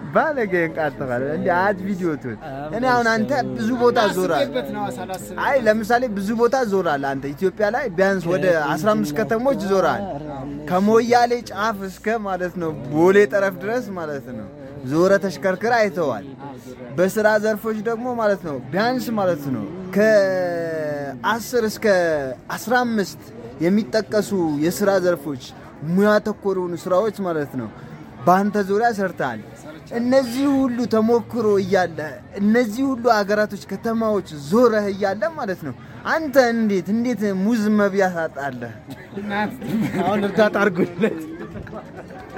ባለጌን ቃጥፋል እንዲ አት ቪዲዮ ቱን እኔ አሁን አንተ ብዙ ቦታ ዞራል። አስቤበት ነው ሳላስብ አይ ለምሳሌ ብዙ ቦታ ዞራል። አንተ ኢትዮጵያ ላይ ቢያንስ ወደ 15 ከተሞች ዞራል። ከሞያሌ ጫፍ እስከ ማለት ነው ቦሌ ጠረፍ ድረስ ማለት ነው ዞረ ተሽከርክር አይተዋል። በስራ ዘርፎች ደግሞ ማለት ነው ቢያንስ ማለት ነው ከ10 እስከ 15 የሚጠቀሱ የስራ ዘርፎች ሙያ ተኮር የሆኑ ስራዎች ማለት ነው በአንተ ዙሪያ ሰርተሃል። እነዚህ ሁሉ ተሞክሮ እያለ እነዚህ ሁሉ አገራቶች፣ ከተማዎች ዞረህ እያለ ማለት ነው አንተ እንዴት እንዴት ሙዝ መብያ ታጣለህ? አሁን እርዳታ አድርጉለት